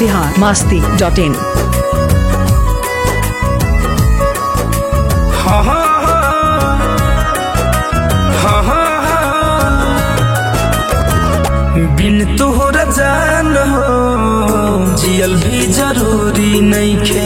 Bihar Masti dot in हाँ हाँ हाँ हाँ हाँ बिन तोहरा जान हो जियल भी जरूरी नहीं खे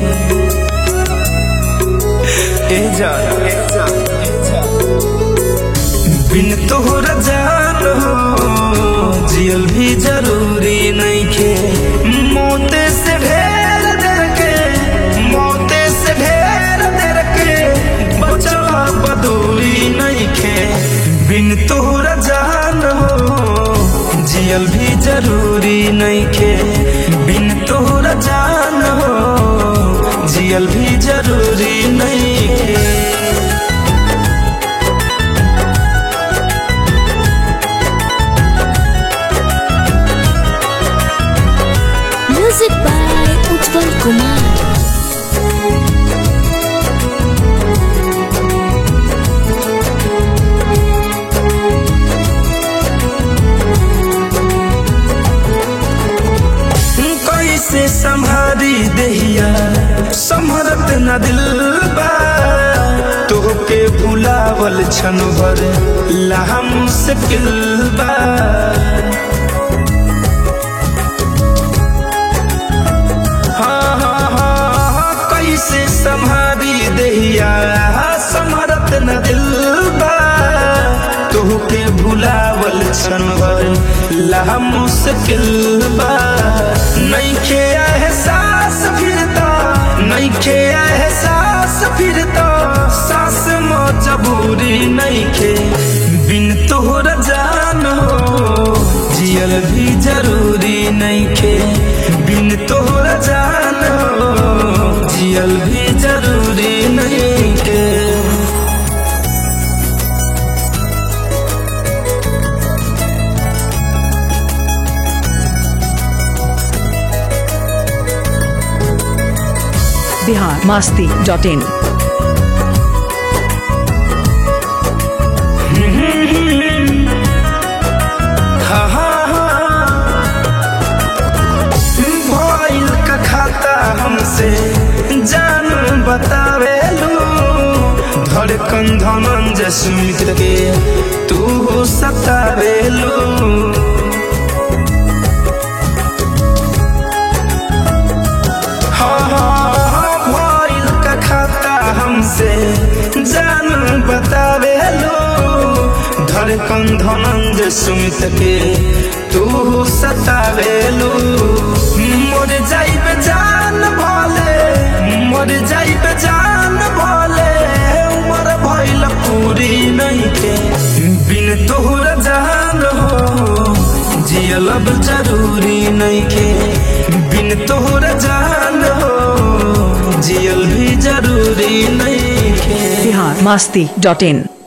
ए जान ए जान, ए जान। बिन तोहरा जान हो जियल भी जरूरी नहीं खे मोते से ढेर देर के मोते से ढेर देर के बचवा बदूरी नहीं खे बिन तोहरा जान हो जियल भी जरूरी नहीं खे बिन तोहरा जान हो जियल भी जरूरी नहीं खे Music by Utpal Kumar. कैसे संभारी दहिया संभरत न दिल बा तोहके भुलावल छन भर ला मुश्किल बा हाँ, हाँ, हाँ, हाँ, कैसे संभारी दहिया संभरत न दिल बा तोहके भुलावल छन भर ला मुश्किल बा नइखे एहसास फिरता नइखे एहसास फिरता सास मजबूरी नइखे बिन तोहरा जान हो जियल भी जरूरी नइखे बिन तोहरा जान हो जियल भी जरूरी नइखे बिहार मास्ती डॉट इन हा, हा, हा। भइल का खाता हमसे जान बतावेलू धड़कन धनंजय सुमित के तू सतावेलू हाँ, हाँ, हाँ, भइल का खाता हमसे जान बतावेलू धड़कन धनंजय सुमित के तू सतावेलू मोर जाइब जान भले मोर जाइब जान भले उमर भइल पूरी नहीं के बिन तोहरा जान हो जियल अब जरूरी नहीं के बिन तोहरा जान हो जियल भी जरूरी नहीं के बिहार मास्ती डॉट इन